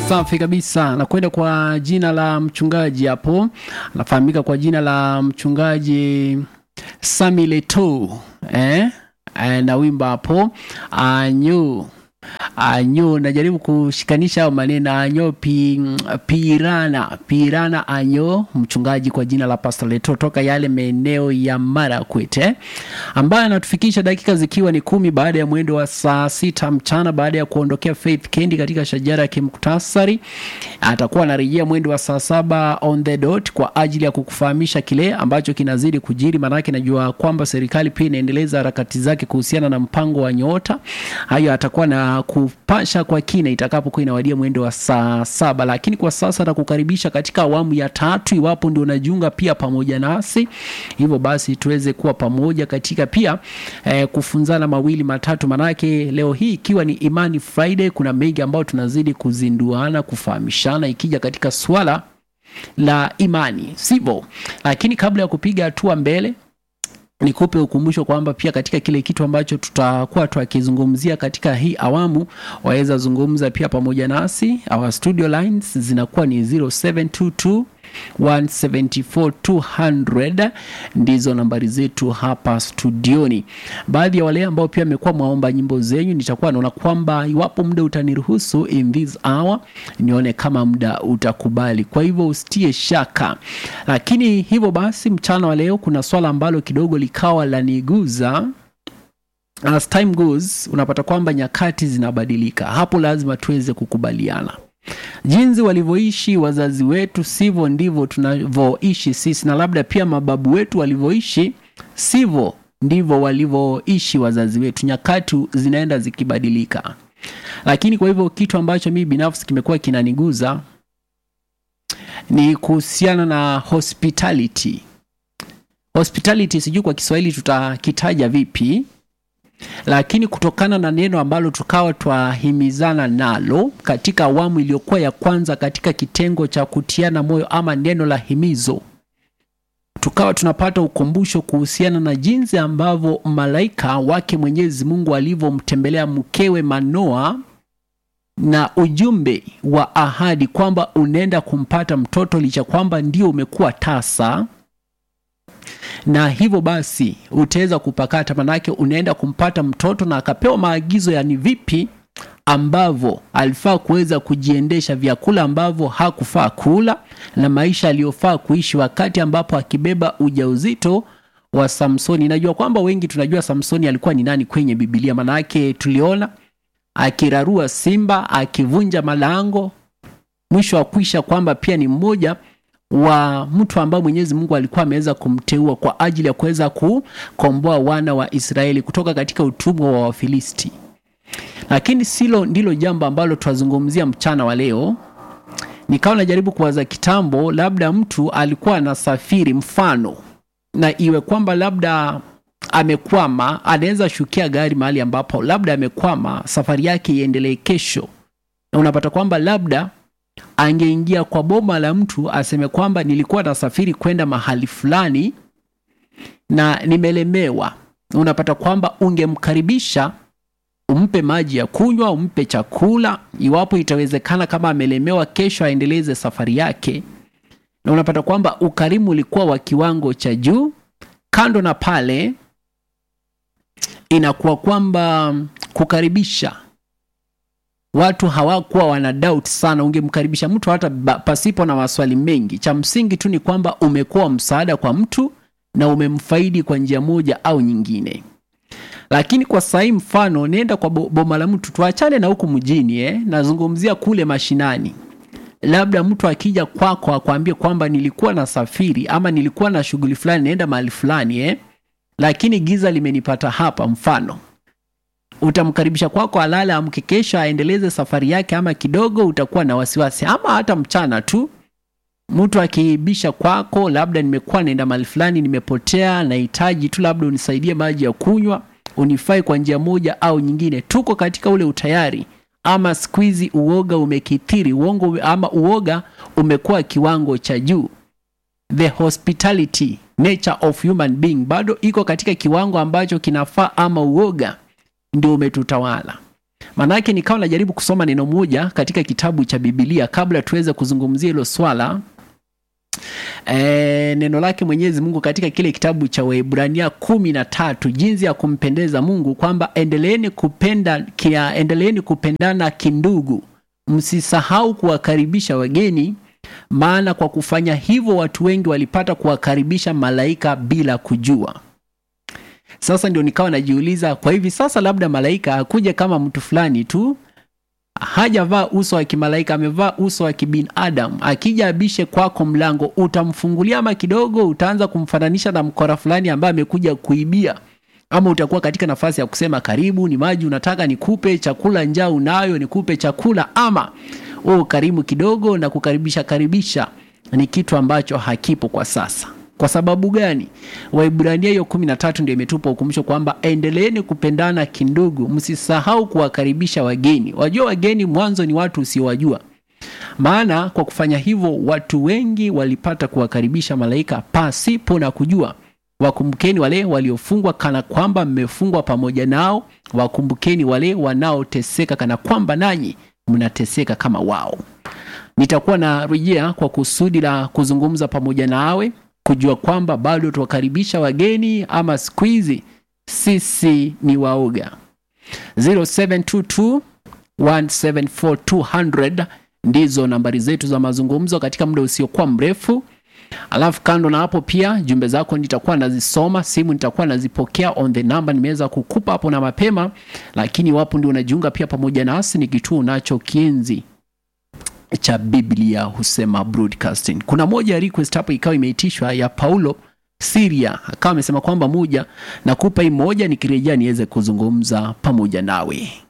Safi kabisa, nakwenda kwa jina la mchungaji hapo, anafahamika kwa jina la mchungaji Sami Leto eh? Eh, na wimbo hapo anyo anyo, najaribu kushikanisha hayo maneno anyo pi, pirana pirana anyo, mchungaji kwa jina la Pastor Leto toka yale maeneo ya Marakwet eh? ambaye anatufikisha dakika zikiwa ni kumi baada ya mwendo wa saa sita mchana baada ya kuondokea Faith Kendi katika shajara ya kimuktasari. Atakuwa anarejea mwendo wa saa saba on the dot kwa ajili ya kukufahamisha kile ambacho kinazidi kujiri, maanake najua kwamba serikali pia inaendeleza harakati zake kuhusiana na mpango wa nyota. Hayo atakuwa na kupasha kwa kina itakapokuwa inawadia mwendo wa saa saba, lakini kwa sasa atakukaribisha katika awamu ya tatu, iwapo ndio unajiunga pia pamoja nasi, hivyo basi tuweze kuwa pamoja katika pia eh, kufunzana mawili matatu, manake leo hii ikiwa ni Imani Friday, kuna mengi ambayo tunazidi kuzinduana, kufahamishana ikija katika swala la imani, sivyo? Lakini kabla ya kupiga hatua mbele nikupe ukumbusho kwamba pia katika kile kitu ambacho tutakuwa tukizungumzia katika hii awamu, waweza zungumza pia pamoja nasi. Our studio lines zinakuwa ni 0722 174 ndizo nambari zetu hapa studioni. Baadhi ya wale ambao pia wamekuwa mwaomba nyimbo zenyu, nitakuwa naona kwamba iwapo muda utaniruhusu in this hour, nione kama muda utakubali, kwa hivyo usitie shaka. Lakini hivyo basi, mchana wa leo kuna swala ambalo kidogo likawa laniguza As time goes, unapata kwamba nyakati zinabadilika. Hapo lazima tuweze kukubaliana jinsi walivyoishi wazazi wetu sivyo ndivyo tunavyoishi sisi, na labda pia mababu wetu walivyoishi sivyo ndivyo walivyoishi wazazi wetu. Nyakati zinaenda zikibadilika, lakini kwa hivyo kitu ambacho mimi binafsi kimekuwa kinaniguza ni kuhusiana na hospitality. Hospitality sijui kwa Kiswahili tutakitaja vipi lakini kutokana na neno ambalo tukawa twahimizana nalo katika awamu iliyokuwa ya kwanza katika kitengo cha kutiana moyo ama neno la himizo, tukawa tunapata ukumbusho kuhusiana na jinsi ambavyo malaika wake Mwenyezi Mungu alivyomtembelea mkewe Manoa na ujumbe wa ahadi kwamba unaenda kumpata mtoto licha kwamba ndio umekuwa tasa na hivyo basi utaweza kupakata, manake unaenda kumpata mtoto, na akapewa maagizo ya ni vipi ambavyo alifaa kuweza kujiendesha, vyakula ambavyo hakufaa kula na maisha aliyofaa kuishi wakati ambapo akibeba ujauzito wa Samsoni. Najua kwamba wengi tunajua Samsoni alikuwa ni nani kwenye Biblia, manake tuliona akirarua simba, akivunja malango, mwisho wa kuisha kwamba pia ni mmoja wa mtu ambaye Mwenyezi Mungu alikuwa ameweza kumteua kwa ajili ya kuweza kukomboa wana wa Israeli kutoka katika utumwa wa Wafilisti. Lakini silo ndilo jambo ambalo twazungumzia mchana wa leo. Nikawa najaribu kuwaza kitambo, labda mtu alikuwa anasafiri, mfano na iwe kwamba labda amekwama, anaweza shukia gari mahali ambapo labda amekwama, safari yake iendelee kesho, na unapata kwamba labda angeingia kwa boma la mtu aseme kwamba nilikuwa nasafiri kwenda mahali fulani na nimelemewa. Unapata kwamba ungemkaribisha, umpe maji ya kunywa, umpe chakula, iwapo itawezekana, kama amelemewa, kesho aendeleze safari yake. Na unapata kwamba ukarimu ulikuwa wa kiwango cha juu. Kando na pale, inakuwa kwamba kukaribisha watu hawakuwa wana doubt sana. Ungemkaribisha mtu hata pasipo na maswali mengi. Cha msingi tu ni kwamba umekuwa msaada kwa mtu na umemfaidi kwa njia moja au nyingine. Lakini kwa sahii, mfano nenda kwa boma la mtu, tuachane na huku mjini eh, nazungumzia kule mashinani. Labda mtu akija kwako akwambie kwamba nilikuwa na safiri ama nilikuwa na shughuli fulani, naenda mahali fulani eh, lakini giza limenipata hapa, mfano utamkaribisha kwako, alale amke, kesho aendeleze safari yake, ama kidogo utakuwa na wasiwasi, ama hata mchana tu mtu akiibisha kwako, labda nimekuwa naenda mahali fulani, nimepotea, nahitaji tu labda unisaidie maji ya kunywa, unifai kwa njia moja au nyingine. Tuko katika ule utayari, ama siku hizi uoga umekithiri, uongo ama uoga umekuwa kiwango cha juu. The hospitality nature of human being bado iko katika kiwango ambacho kinafaa, ama uoga ndio umetutawala. Maanake nikawa najaribu kusoma neno moja katika kitabu cha Biblia kabla tuweze kuzungumzia hilo swala. E, neno lake Mwenyezi Mungu katika kile kitabu cha Waebrania kumi na tatu jinsi ya kumpendeza Mungu kwamba endeleeni kupenda kia, endeleeni kupendana kindugu, msisahau kuwakaribisha wageni, maana kwa kufanya hivyo watu wengi walipata kuwakaribisha malaika bila kujua. Sasa ndio nikawa najiuliza, kwa hivi sasa labda malaika akuja kama mtu fulani tu hajavaa uso wa kimalaika, amevaa uso wa kibinadamu. Akija abishe kwako mlango, utamfungulia ama kidogo utaanza kumfananisha na mkora fulani ambaye amekuja kuibia, ama utakuwa katika nafasi ya kusema karibu, ni maji unataka nikupe, chakula njaa unayo nikupe chakula, ama wewe karimu kidogo na kukaribisha karibisha, ni kitu ambacho hakipo kwa sasa. Kwa sababu gani? Waibrania hiyo kumi na tatu ndio imetupa ukumbusho kwamba endeleeni kupendana kindugu, msisahau kuwakaribisha wageni. Wajua wageni mwanzo ni watu usiowajua, maana kwa kufanya hivyo watu wengi walipata kuwakaribisha malaika pasipo na kujua. Wakumbukeni wale waliofungwa kana kwamba mmefungwa pamoja nao, wakumbukeni wale wanaoteseka kana kwamba nanyi mnateseka kama wao. Nitakuwa na rejea kwa kusudi la kuzungumza pamoja nawe kujua kwamba bado tuwakaribisha wageni ama siku hizi sisi ni waoga. 0722 174 ndizo nambari zetu za mazungumzo katika muda usiokuwa mrefu. Alafu kando na hapo, pia jumbe zako nitakuwa nazisoma, simu nitakuwa nazipokea on the number nimeweza kukupa hapo na mapema, lakini wapo ndio unajiunga pia pamoja nasi, ni kituo nacho kienzi cha Biblia husema broadcasting. Kuna moja ya request hapo ikawa imeitishwa ya Paulo Syria, akawa amesema kwamba moja nakupa hii moja, nikirejea niweze kuzungumza pamoja nawe.